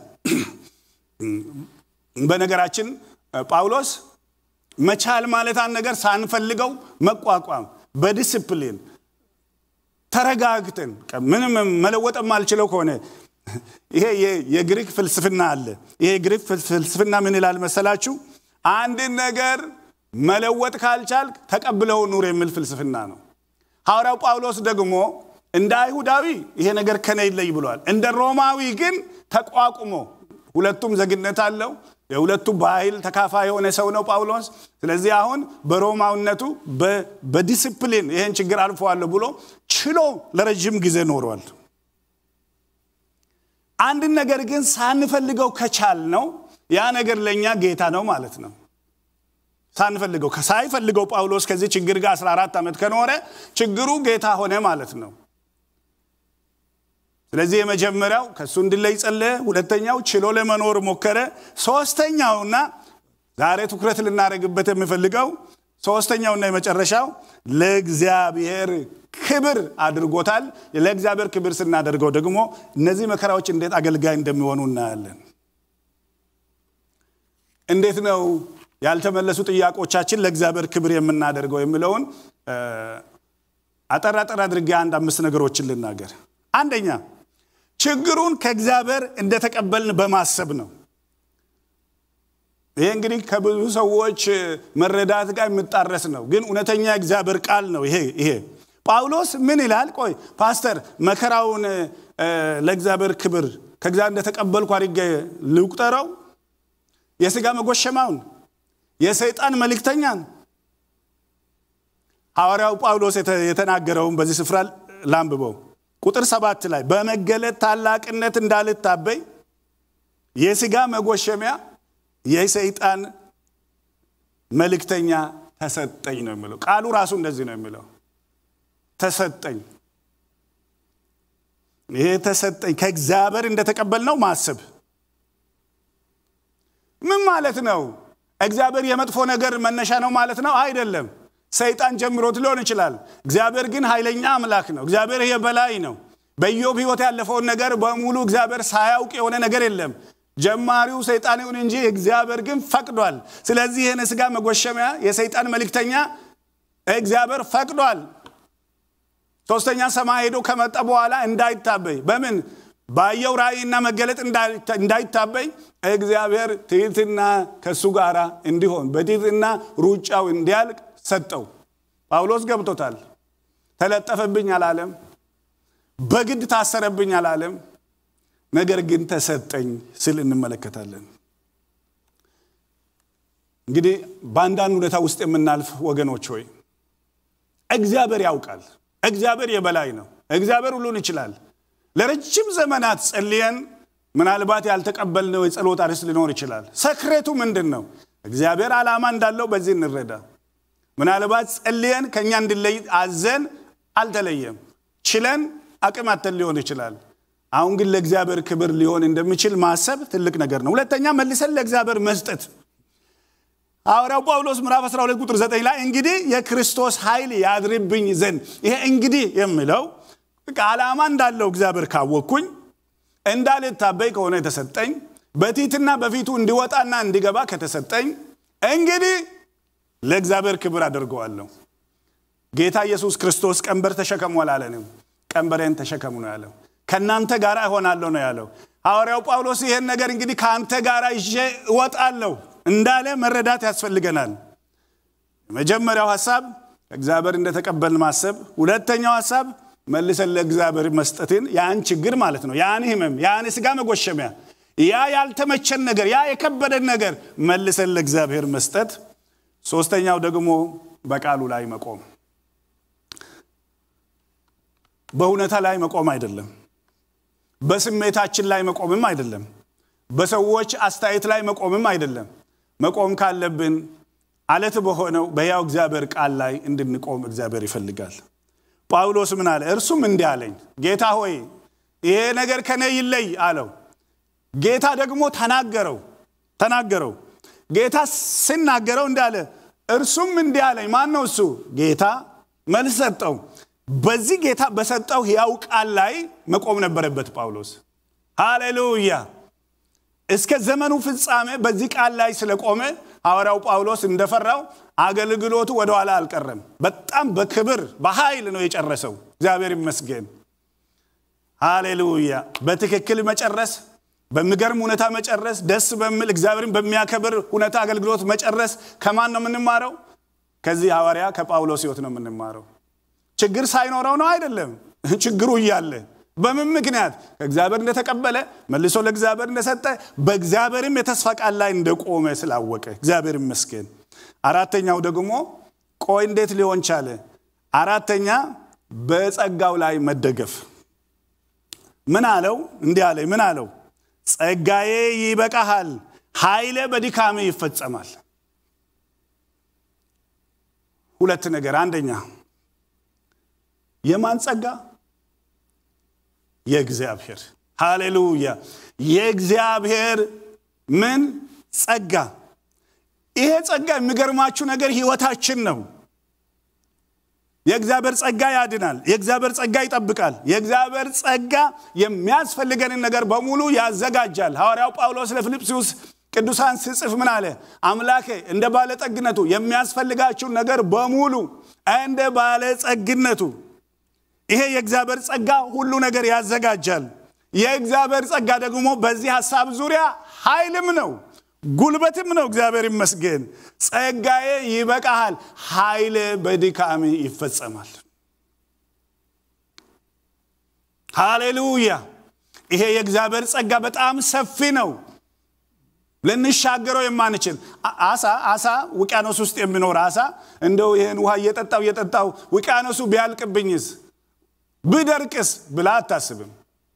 Speaker 1: በነገራችን ጳውሎስ መቻል ማለት አንድ ነገር ሳንፈልገው መቋቋም በዲስፕሊን ተረጋግተን ምንም መለወጥ የማልችለው ከሆነ ይሄ የግሪክ ፍልስፍና አለ። ይሄ የግሪክ ፍልስፍና ምን ይላል መሰላችሁ? አንድን ነገር መለወጥ ካልቻል ተቀብለው ኑር የሚል ፍልስፍና ነው። ሐዋርያው ጳውሎስ ደግሞ እንደ አይሁዳዊ ይሄ ነገር ከነ ይለይ ብሏል። እንደ ሮማዊ ግን ተቋቁሞ ሁለቱም ዜግነት አለው። የሁለቱ ባህል ተካፋይ የሆነ ሰው ነው ጳውሎስ። ስለዚህ አሁን በሮማዊነቱ በዲስፕሊን ይህን ችግር አልፈዋለሁ ብሎ ችሎ ለረጅም ጊዜ ኖሯል። አንድን ነገር ግን ሳንፈልገው ከቻል ነው ያ ነገር ለእኛ ጌታ ነው ማለት ነው። ሳንፈልገው ሳይፈልገው ጳውሎስ ከዚህ ችግር ጋር 14 ዓመት ከኖረ ችግሩ ጌታ ሆነ ማለት ነው። ስለዚህ የመጀመሪያው ከእሱ እንድለይ ጸለየ። ሁለተኛው ችሎ ለመኖር ሞከረ። ሶስተኛውና ዛሬ ትኩረት ልናደርግበት የምፈልገው ሶስተኛውና የመጨረሻው ለእግዚአብሔር ክብር አድርጎታል። ለእግዚአብሔር ክብር ስናደርገው ደግሞ እነዚህ መከራዎች እንዴት አገልጋይ እንደሚሆኑ እናያለን። እንዴት ነው ያልተመለሱ ጥያቄዎቻችን ለእግዚአብሔር ክብር የምናደርገው የሚለውን አጠር አጠር አድርጌ አንድ አምስት ነገሮችን ልናገር። አንደኛ ችግሩን ከእግዚአብሔር እንደተቀበልን በማሰብ ነው። ይሄ እንግዲህ ከብዙ ሰዎች መረዳት ጋር የሚጣረስ ነው፣ ግን እውነተኛ የእግዚአብሔር ቃል ነው። ይሄ ይሄ ጳውሎስ ምን ይላል? ቆይ ፓስተር መከራውን ለእግዚአብሔር ክብር ከእግዚአብሔር እንደተቀበልኩ አድርጌ ልቁጠረው? የሥጋ መጎሸማውን የሰይጣን መልእክተኛን ሐዋርያው ጳውሎስ የተናገረውን በዚህ ስፍራ ላንብበው። ቁጥር ሰባት ላይ በመገለጥ ታላቅነት እንዳልታበይ የሥጋ መጎሸሚያ የሰይጣን መልእክተኛ ተሰጠኝ ነው የሚለው። ቃሉ ራሱ እንደዚህ ነው የሚለው ተሰጠኝ። ይሄ ተሰጠኝ ከእግዚአብሔር እንደተቀበልነው ማሰብ ምን ማለት ነው? እግዚአብሔር የመጥፎ ነገር መነሻ ነው ማለት ነው? አይደለም። ሰይጣን ጀምሮት ሊሆን ይችላል። እግዚአብሔር ግን ኃይለኛ አምላክ ነው። እግዚአብሔር የበላይ ነው። በኢዮብ ሕይወት ያለፈውን ነገር በሙሉ እግዚአብሔር ሳያውቅ የሆነ ነገር የለም። ጀማሪው ሰይጣን ይሁን እንጂ እግዚአብሔር ግን ፈቅዷል። ስለዚህ ይህን ስጋ መጎሸሚያ የሰይጣን መልእክተኛ እግዚአብሔር ፈቅዷል። ሶስተኛ ሰማይ ሄዶ ከመጣ በኋላ እንዳይታበይ በምን ባየው ራእይና መገለጥ እንዳይታበይ እግዚአብሔር ትህትና ከእሱ ጋር እንዲሆን በትህትና ሩጫው እንዲያልቅ ሰጠው። ጳውሎስ ገብቶታል። ተለጠፈብኝ አላለም። በግድ ታሰረብኝ አላለም። ነገር ግን ተሰጠኝ ስል እንመለከታለን። እንግዲህ በአንዳንድ ሁኔታ ውስጥ የምናልፍ ወገኖች ሆይ እግዚአብሔር ያውቃል። እግዚአብሔር የበላይ ነው። እግዚአብሔር ሁሉን ይችላል። ለረጅም ዘመናት ጸልየን ምናልባት ያልተቀበልነው የጸሎት አርዕስት ሊኖር ይችላል። ሰክሬቱ ምንድን ነው? እግዚአብሔር ዓላማ እንዳለው በዚህ እንረዳ። ምናልባት ጸልየን ከእኛ እንድለይ አዘን አልተለየም። ችለን አቅም አተን ሊሆን ይችላል። አሁን ግን ለእግዚአብሔር ክብር ሊሆን እንደሚችል ማሰብ ትልቅ ነገር ነው። ሁለተኛ መልሰን ለእግዚአብሔር መስጠት ሐዋርያው ጳውሎስ ምዕራፍ 12 ቁጥር 9 ላይ እንግዲህ የክርስቶስ ኃይል ያድርብኝ ዘንድ ይሄ እንግዲህ የሚለው ዓላማ እንዳለው እግዚአብሔር ካወቅኩኝ እንዳልታበይ ከሆነ የተሰጠኝ በቲትና በፊቱ እንዲወጣና እንዲገባ ከተሰጠኝ እንግዲህ ለእግዚአብሔር ክብር አደርገዋለሁ። ጌታ ኢየሱስ ክርስቶስ ቀንበር ተሸከሙ አላለንም። ቀንበሬን ተሸከሙ ነው ያለው። ከእናንተ ጋር እሆናለሁ ነው ያለው። ሐዋርያው ጳውሎስ ይህን ነገር እንግዲህ ከአንተ ጋር ይዤ እወጣለሁ እንዳለ መረዳት ያስፈልገናል። የመጀመሪያው ሀሳብ እግዚአብሔር እንደተቀበልን ማሰብ፣ ሁለተኛው ሀሳብ መልሰን ለእግዚአብሔር መስጠትን ያን ችግር ማለት ነው ያን ህመም ያን ስጋ መጎሸሚያ ያ ያልተመቸን ነገር ያ የከበደን ነገር መልሰን ለእግዚአብሔር መስጠት ሶስተኛው ደግሞ በቃሉ ላይ መቆም በእውነታ ላይ መቆም አይደለም በስሜታችን ላይ መቆምም አይደለም በሰዎች አስተያየት ላይ መቆምም አይደለም መቆም ካለብን አለት በሆነው በያው እግዚአብሔር ቃል ላይ እንድንቆም እግዚአብሔር ይፈልጋል ጳውሎስ ምን አለ እርሱም እንዲህ አለኝ ጌታ ሆይ ይሄ ነገር ከነ ይለይ አለው ጌታ ደግሞ ተናገረው ተናገረው ጌታ ሲናገረው እንዳለ እርሱም እንዲህ አለኝ ማን ነው እሱ ጌታ መልስ ሰጠው በዚህ ጌታ በሰጠው ሕያው ቃል ላይ መቆም ነበረበት ጳውሎስ ሃሌሉያ እስከ ዘመኑ ፍጻሜ በዚህ ቃል ላይ ስለቆመ ሐዋርያው ጳውሎስ እንደፈራው አገልግሎቱ ወደኋላ አልቀረም በጣም በክብር በኃይል ነው የጨረሰው እግዚአብሔር ይመስገን ሃሌሉያ በትክክል መጨረስ በሚገርም ሁኔታ መጨረስ ደስ በሚል እግዚአብሔርን በሚያከብር ሁኔታ አገልግሎት መጨረስ ከማን ነው የምንማረው ከዚህ ሐዋርያ ከጳውሎስ ህይወት ነው የምንማረው ችግር ሳይኖረው ነው አይደለም ችግሩ እያለ በምን ምክንያት ከእግዚአብሔር እንደተቀበለ መልሶ ለእግዚአብሔር እንደሰጠ በእግዚአብሔርም የተስፋ ቃል ላይ እንደቆመ ስላወቀ እግዚአብሔር ይመስገን አራተኛው ደግሞ ቆይ እንዴት ሊሆን ቻለ አራተኛ በጸጋው ላይ መደገፍ ምን አለው እንዲህ አለ ምን አለው ጸጋዬ ይበቃሃል ኃይሌ በድካሜ ይፈጸማል ሁለት ነገር አንደኛ የማን ጸጋ የእግዚአብሔር ሃሌሉያ የእግዚአብሔር ምን ጸጋ ይሄ ጸጋ የሚገርማችሁ ነገር ህይወታችን ነው የእግዚአብሔር ጸጋ ያድናል የእግዚአብሔር ጸጋ ይጠብቃል የእግዚአብሔር ጸጋ የሚያስፈልገንን ነገር በሙሉ ያዘጋጃል ሐዋርያው ጳውሎስ ለፊልጵስዩስ ቅዱሳን ስጽፍ ምን አለ አምላኬ እንደ ባለጠግነቱ የሚያስፈልጋችሁን ነገር በሙሉ እንደ ባለጸግነቱ ይሄ የእግዚአብሔር ጸጋ ሁሉ ነገር ያዘጋጃል የእግዚአብሔር ጸጋ ደግሞ በዚህ ሀሳብ ዙሪያ ኃይልም ነው ጉልበትም ነው እግዚአብሔር ይመስገን ጸጋዬ ይበቃሃል ኃይል በድካሜ ይፈጸማል ሃሌሉያ ይሄ የእግዚአብሔር ጸጋ በጣም ሰፊ ነው ልንሻገረው የማንችል አሳ አሳ ውቅያኖስ ውስጥ የሚኖር አሳ እንደው ይህን ውሃ እየጠጣው እየጠጣው ውቅያኖሱ ቢያልቅብኝስ ብደርቅስ ብላ አታስብም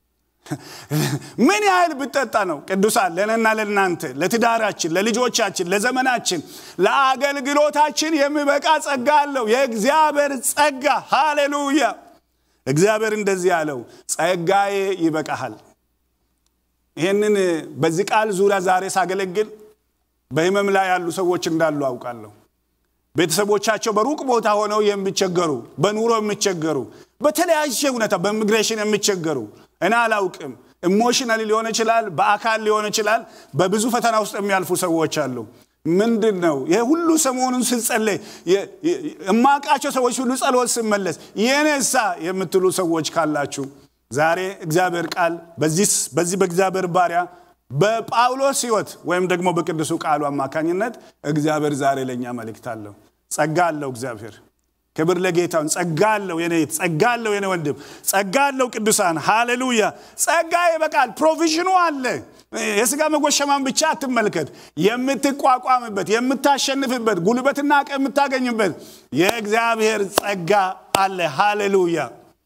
Speaker 1: ምን ያህል ብጠጣ ነው ቅዱሳን ለእኔና ለእናንተ ለትዳራችን ለልጆቻችን ለዘመናችን ለአገልግሎታችን የሚበቃ ጸጋ አለው የእግዚአብሔር ጸጋ ሃሌሉያ እግዚአብሔር እንደዚህ ያለው ጸጋዬ ይበቃሃል ይህንን በዚህ ቃል ዙሪያ ዛሬ ሳገለግል በህመም ላይ ያሉ ሰዎች እንዳሉ አውቃለሁ ቤተሰቦቻቸው በሩቅ ቦታ ሆነው የሚቸገሩ በኑሮ የሚቸገሩ በተለያየ ሁኔታ በኢሚግሬሽን የሚቸገሩ እኔ አላውቅም ኢሞሽናሊ ሊሆን ይችላል፣ በአካል ሊሆን ይችላል። በብዙ ፈተና ውስጥ የሚያልፉ ሰዎች አሉ። ምንድን ነው ይሄ ሁሉ ሰሞኑን ስጸለይ እማቃቸው ሰዎች ሁሉ ጸሎት ስመለስ የኔሳ የምትሉ ሰዎች ካላችሁ ዛሬ እግዚአብሔር ቃል በዚህ በእግዚአብሔር ባሪያ በጳውሎስ ሕይወት ወይም ደግሞ በቅዱሱ ቃሉ አማካኝነት እግዚአብሔር ዛሬ ለእኛ መልእክት አለው። ጸጋ አለው እግዚአብሔር። ክብር ለጌታውን። ጸጋ አለው የኔ ጸጋ አለው የኔ ወንድም፣ ጸጋ አለው ቅዱሳን። ሃሌሉያ! ጸጋ ይበቃል። ፕሮቪዥኑ አለ። የስጋ መጎሸማን ብቻ አትመልከት። የምትቋቋምበት፣ የምታሸንፍበት፣ ጉልበትና አቅም የምታገኝበት የእግዚአብሔር ጸጋ አለ። ሃሌሉያ!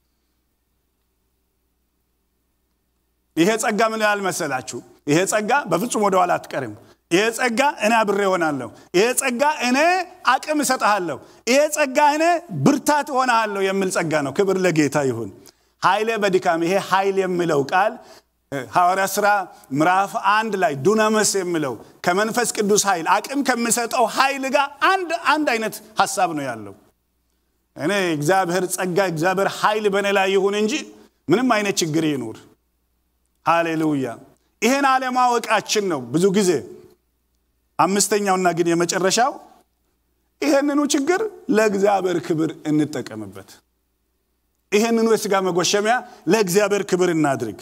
Speaker 1: ይሄ ጸጋ ምን ያህል መሰላችሁ? ይሄ ጸጋ በፍጹም ወደኋላ አትቀርም። ይሄ ጸጋ እኔ አብሬ እሆናለሁ። ይሄ ጸጋ እኔ አቅም እሰጥሃለሁ። ይሄ ጸጋ እኔ ብርታት እሆናለሁ የሚል ጸጋ ነው። ክብር ለጌታ ይሁን። ኃይሌ በድካም ይሄ ኃይል የሚለው ቃል ሐዋርያ ሥራ ምዕራፍ አንድ ላይ ዱናመስ የሚለው ከመንፈስ ቅዱስ ኃይል አቅም ከሚሰጠው ኃይል ጋር አንድ አንድ አይነት ሀሳብ ነው ያለው። እኔ እግዚአብሔር ጸጋ እግዚአብሔር ኃይል በእኔ ላይ ይሁን እንጂ ምንም አይነት ችግር ይኑር። ሃሌሉያ። ይሄን አለማወቃችን ነው ብዙ ጊዜ አምስተኛውና ግን የመጨረሻው ይህንኑ ችግር ለእግዚአብሔር ክብር እንጠቀምበት። ይህንኑ የሥጋ መጎሸሚያ ለእግዚአብሔር ክብር እናድርግ።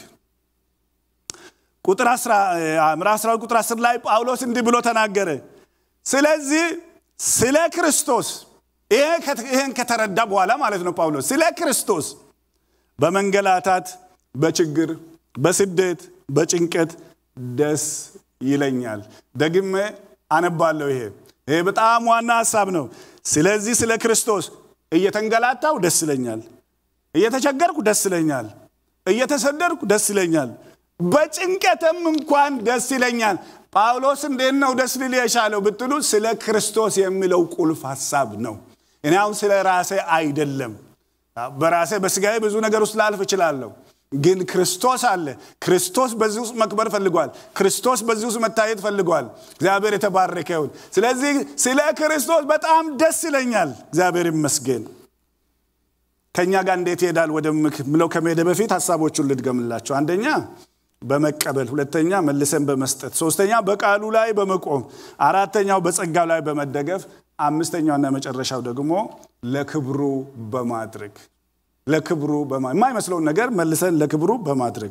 Speaker 1: ቁጥር ምዕራፍ 12 ቁጥር 10 ላይ ጳውሎስ እንዲህ ብሎ ተናገረ። ስለዚህ ስለ ክርስቶስ ይህን ከተረዳ በኋላ ማለት ነው ጳውሎስ ስለ ክርስቶስ በመንገላታት፣ በችግር፣ በስደት፣ በጭንቀት ደስ ይለኛል። ደግሜ አነባለሁ። ይሄ ይሄ በጣም ዋና ሀሳብ ነው። ስለዚህ ስለ ክርስቶስ እየተንገላታው ደስ ይለኛል፣ እየተቸገርኩ ደስ ይለኛል፣ እየተሰደድኩ ደስ ይለኛል፣ በጭንቀትም እንኳን ደስ ይለኛል። ጳውሎስ እንዴት ነው ደስ ሊል የቻለው ብትሉ ስለ ክርስቶስ የሚለው ቁልፍ ሀሳብ ነው። እኔ አሁን ስለ ራሴ አይደለም። በራሴ በስጋዬ ብዙ ነገር ውስጥ ላልፍ እችላለሁ ግን ክርስቶስ አለ። ክርስቶስ በዚህ ውስጥ መክበር ፈልጓል። ክርስቶስ በዚህ ውስጥ መታየት ፈልጓል። እግዚአብሔር የተባረከ ይሁን። ስለዚህ ስለ ክርስቶስ በጣም ደስ ይለኛል። እግዚአብሔር ይመስገን። ከእኛ ጋር እንዴት ይሄዳል ወደምለው ከመሄደ በፊት ሀሳቦቹን ልድገምላቸው። አንደኛ በመቀበል፣ ሁለተኛ መልሰን በመስጠት፣ ሶስተኛ በቃሉ ላይ በመቆም፣ አራተኛው በጸጋው ላይ በመደገፍ፣ አምስተኛውና መጨረሻው ደግሞ ለክብሩ በማድረግ ለክብሩ የማይመስለውን ነገር መልሰን ለክብሩ በማድረግ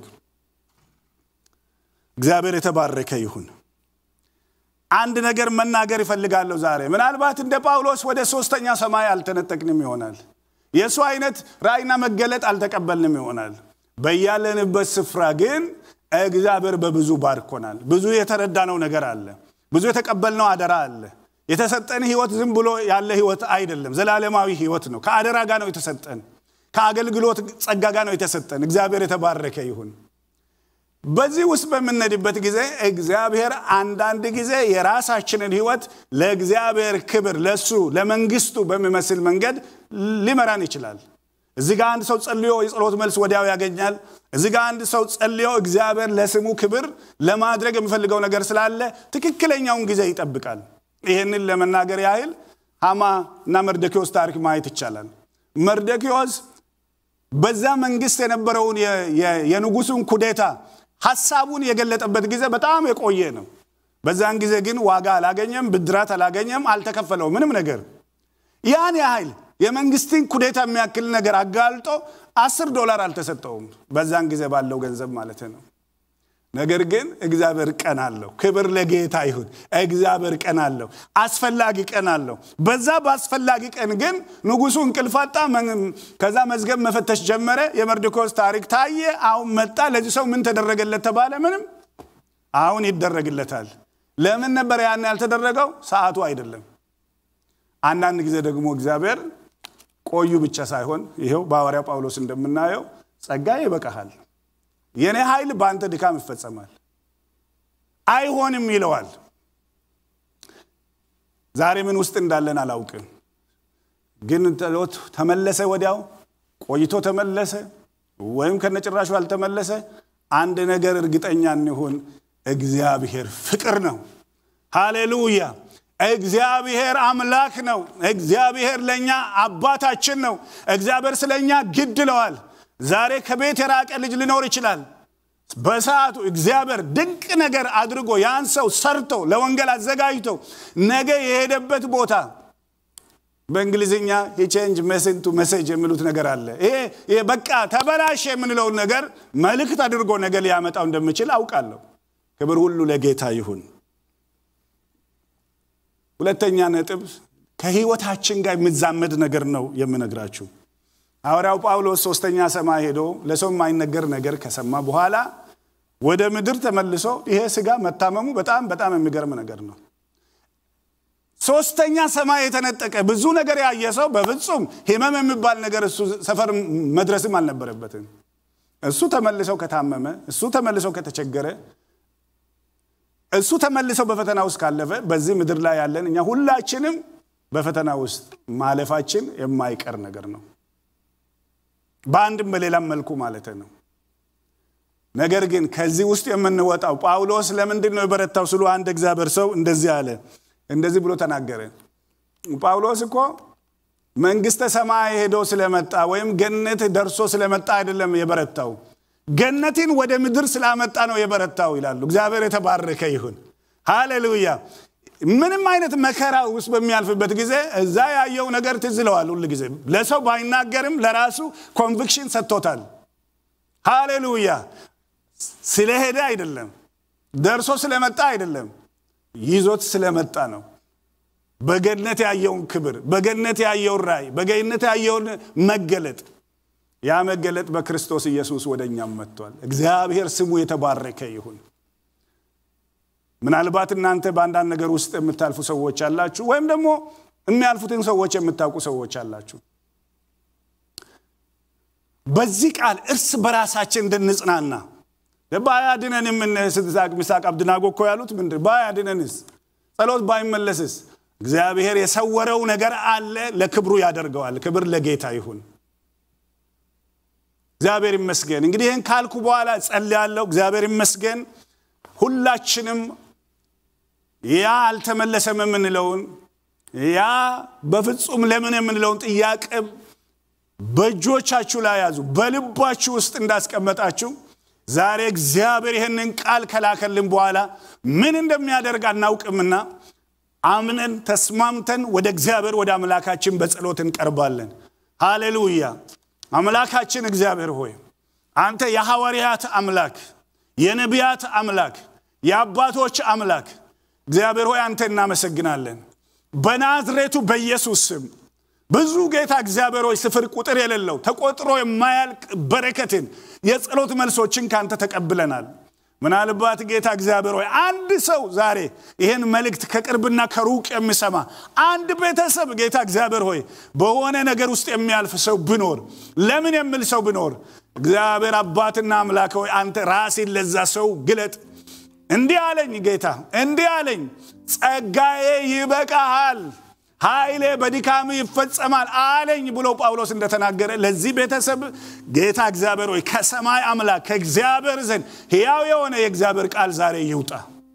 Speaker 1: እግዚአብሔር የተባረከ ይሁን። አንድ ነገር መናገር ይፈልጋለሁ ዛሬ። ምናልባት እንደ ጳውሎስ ወደ ሶስተኛ ሰማይ አልተነጠቅንም ይሆናል። የእሱ አይነት ራእይና መገለጥ አልተቀበልንም ይሆናል። በያለንበት ስፍራ ግን እግዚአብሔር በብዙ ባርኮናል። ብዙ የተረዳነው ነገር አለ። ብዙ የተቀበልነው አደራ አለ። የተሰጠን ህይወት ዝም ብሎ ያለ ህይወት አይደለም፣ ዘላለማዊ ህይወት ነው። ከአደራ ጋር ነው የተሰጠን ከአገልግሎት ጸጋ ጋር ነው የተሰጠን። እግዚአብሔር የተባረከ ይሁን። በዚህ ውስጥ በምንሄድበት ጊዜ እግዚአብሔር አንዳንድ ጊዜ የራሳችንን ህይወት ለእግዚአብሔር ክብር ለሱ ለመንግስቱ በሚመስል መንገድ ሊመራን ይችላል። እዚህ ጋር አንድ ሰው ጸልዮ የጸሎት መልስ ወዲያው ያገኛል። እዚህ ጋር አንድ ሰው ጸልዮ እግዚአብሔር ለስሙ ክብር ለማድረግ የሚፈልገው ነገር ስላለ ትክክለኛውን ጊዜ ይጠብቃል። ይህንን ለመናገር ያህል ሃማ እና መርደኪዎስ ታሪክ ማየት ይቻላል። መርደኪዎስ በዛ መንግስት የነበረውን የንጉሱን ኩዴታ ሀሳቡን የገለጠበት ጊዜ በጣም የቆየ ነው። በዛን ጊዜ ግን ዋጋ አላገኘም፣ ብድራት አላገኘም፣ አልተከፈለው ምንም ነገር። ያን ያህል የመንግስትን ኩዴታ የሚያክል ነገር አጋልጦ አስር ዶላር አልተሰጠውም፣ በዛን ጊዜ ባለው ገንዘብ ማለት ነው። ነገር ግን እግዚአብሔር ቀን አለው። ክብር ለጌታ ይሁን። እግዚአብሔር ቀን አለው፣ አስፈላጊ ቀን አለው። በዛ በአስፈላጊ ቀን ግን ንጉሱ እንቅልፍ አጣ። ከዛ መዝገብ መፈተሽ ጀመረ። የመርዶክዮስ ታሪክ ታየ። አሁን መጣ። ለዚህ ሰው ምን ተደረገለት ተባለ? ምንም። አሁን ይደረግለታል። ለምን ነበር ያን ያልተደረገው? ሰዓቱ አይደለም። አንዳንድ ጊዜ ደግሞ እግዚአብሔር ቆዩ ብቻ ሳይሆን ይኸው በሐዋርያው ጳውሎስ እንደምናየው ጸጋ ይበቃሃል የኔ ኃይል በአንተ ድካም ይፈጸማል። አይሆንም ይለዋል። ዛሬ ምን ውስጥ እንዳለን አላውቅም፣ ግን ጸሎት ተመለሰ፣ ወዲያው ቆይቶ ተመለሰ፣ ወይም ከነጭራሹ አልተመለሰ። አንድ ነገር እርግጠኛ እንሁን፣ እግዚአብሔር ፍቅር ነው። ሃሌሉያ! እግዚአብሔር አምላክ ነው። እግዚአብሔር ለእኛ አባታችን ነው። እግዚአብሔር ስለ እኛ ግድ ይለዋል። ዛሬ ከቤት የራቀ ልጅ ሊኖር ይችላል። በሰዓቱ እግዚአብሔር ድንቅ ነገር አድርጎ ያን ሰው ሰርቶ ለወንጌል አዘጋጅቶ ነገ የሄደበት ቦታ በእንግሊዝኛ ቼንጅ ሜሴጅ ቱ ሜሴጅ የሚሉት ነገር አለ። ይሄ በቃ ተበላሽ የምንለውን ነገር መልእክት አድርጎ ነገ ሊያመጣው እንደምችል አውቃለሁ። ክብር ሁሉ ለጌታ ይሁን። ሁለተኛ ነጥብ ከህይወታችን ጋር የሚዛመድ ነገር ነው የምነግራችሁ። ሐዋርያው ጳውሎስ ሶስተኛ ሰማይ ሄዶ ለሰው የማይነገር ነገር ከሰማ በኋላ ወደ ምድር ተመልሶ ይሄ ስጋ መታመሙ በጣም በጣም የሚገርም ነገር ነው። ሶስተኛ ሰማይ የተነጠቀ ብዙ ነገር ያየ ሰው በፍጹም ህመም የሚባል ነገር እሱ ሰፈር መድረስም አልነበረበትም። እሱ ተመልሰው ከታመመ፣ እሱ ተመልሰው ከተቸገረ፣ እሱ ተመልሰው በፈተና ውስጥ ካለፈ በዚህ ምድር ላይ ያለን እኛ ሁላችንም በፈተና ውስጥ ማለፋችን የማይቀር ነገር ነው። በአንድም በሌላም መልኩ ማለት ነው። ነገር ግን ከዚህ ውስጥ የምንወጣው ጳውሎስ ለምንድን ነው የበረታው ስሉ አንድ እግዚአብሔር ሰው እንደዚህ አለ። እንደዚህ ብሎ ተናገረ። ጳውሎስ እኮ መንግስተ ሰማይ ሄዶ ስለመጣ ወይም ገነት ደርሶ ስለመጣ አይደለም የበረታው፣ ገነትን ወደ ምድር ስላመጣ ነው የበረታው ይላሉ። እግዚአብሔር የተባረከ ይሁን። ሃሌሉያ። ምንም አይነት መከራ ውስጥ በሚያልፍበት ጊዜ እዛ ያየው ነገር ትዝ ይለዋል። ሁል ጊዜ ለሰው ባይናገርም ለራሱ ኮንቪክሽን ሰጥቶታል። ሃሌሉያ። ስለሄደ አይደለም፣ ደርሶ ስለመጣ አይደለም፣ ይዞት ስለመጣ ነው። በገነት ያየውን ክብር፣ በገነት ያየውን ራእይ፣ በገነት ያየውን መገለጥ ያ መገለጥ በክርስቶስ ኢየሱስ ወደ እኛም መጥቷል። እግዚአብሔር ስሙ የተባረከ ይሁን። ምናልባት እናንተ በአንዳንድ ነገር ውስጥ የምታልፉ ሰዎች አላችሁ፣ ወይም ደግሞ የሚያልፉትን ሰዎች የምታውቁ ሰዎች አላችሁ። በዚህ ቃል እርስ በራሳችን እንድንጽናና ባያድነን የምንስቅ ሚሳቅ አብድናጎ እኮ ያሉት ምንድን ባያድነንስ ጸሎት ባይመለስስ እግዚአብሔር የሰወረው ነገር አለ፣ ለክብሩ ያደርገዋል። ክብር ለጌታ ይሁን። እግዚአብሔር ይመስገን። እንግዲህ ይህን ካልኩ በኋላ ጸልያለሁ። እግዚአብሔር ይመስገን። ሁላችንም ያ አልተመለሰም የምንለውን ያ በፍጹም ለምን የምንለውን ጥያቄ በእጆቻችሁ ላይ ያዙ፣ በልባችሁ ውስጥ እንዳስቀመጣችሁ ዛሬ እግዚአብሔር ይህንን ቃል ከላከልን በኋላ ምን እንደሚያደርግ አናውቅምና አምነን ተስማምተን ወደ እግዚአብሔር ወደ አምላካችን በጸሎት እንቀርባለን። ሃሌሉያ። አምላካችን እግዚአብሔር ሆይ አንተ የሐዋርያት አምላክ፣ የነቢያት አምላክ፣ የአባቶች አምላክ እግዚአብሔር ሆይ አንተ እናመሰግናለን። በናዝሬቱ በኢየሱስ ስም ብዙ ጌታ እግዚአብሔር ሆይ ስፍር ቁጥር የሌለው ተቆጥሮ የማያልቅ በረከትን የጸሎት መልሶችን ካንተ ተቀብለናል። ምናልባት ጌታ እግዚአብሔር ሆይ አንድ ሰው ዛሬ ይህን መልእክት ከቅርብና ከሩቅ የሚሰማ አንድ ቤተሰብ ጌታ እግዚአብሔር ሆይ በሆነ ነገር ውስጥ የሚያልፍ ሰው ብኖር ለምን የሚል ሰው ብኖር እግዚአብሔር አባትና አምላክ ሆይ አንተ ራሴን ለዛ ሰው ግለጥ። እንዲህ አለኝ ጌታ እንዲህ አለኝ፣ ጸጋዬ ይበቃሃል ኃይሌ በድካም ይፈጸማል አለኝ ብሎ ጳውሎስ እንደተናገረ ለዚህ ቤተሰብ ጌታ እግዚአብሔር ሆይ ከሰማይ አምላክ ከእግዚአብሔር ዘንድ ሕያው የሆነ የእግዚአብሔር ቃል ዛሬ ይውጣ።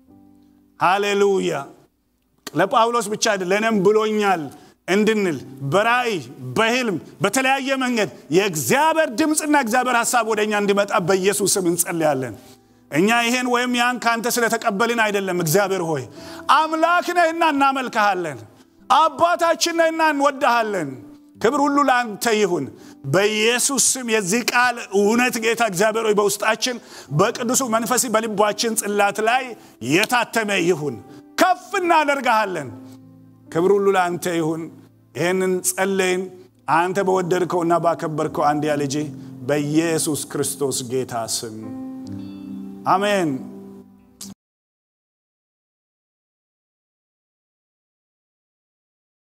Speaker 1: ሃሌሉያ። ለጳውሎስ ብቻ አይደል ለእኔም ብሎኛል እንድንል በራእይ በህልም በተለያየ መንገድ የእግዚአብሔር ድምፅና እግዚአብሔር ሀሳብ ወደ እኛ እንዲመጣ በኢየሱስ ስም እንጸልያለን። እኛ ይሄን ወይም ያን ከአንተ ስለተቀበልን አይደለም። እግዚአብሔር ሆይ አምላክ ነህና እናመልክሃለን። አባታችን ነህና እንወዳሃለን። ክብር ሁሉ ለአንተ ይሁን። በኢየሱስ ስም የዚህ ቃል እውነት ጌታ እግዚአብሔር ሆይ በውስጣችን በቅዱሱ መንፈስ በልባችን ጽላት ላይ የታተመ ይሁን። ከፍ እናደርግሃለን። ክብር ሁሉ ለአንተ ይሁን። ይህንን ጸለይን አንተ በወደድከውና ባከበርከው አንድያ ልጅ በኢየሱስ ክርስቶስ ጌታ ስም አሜን።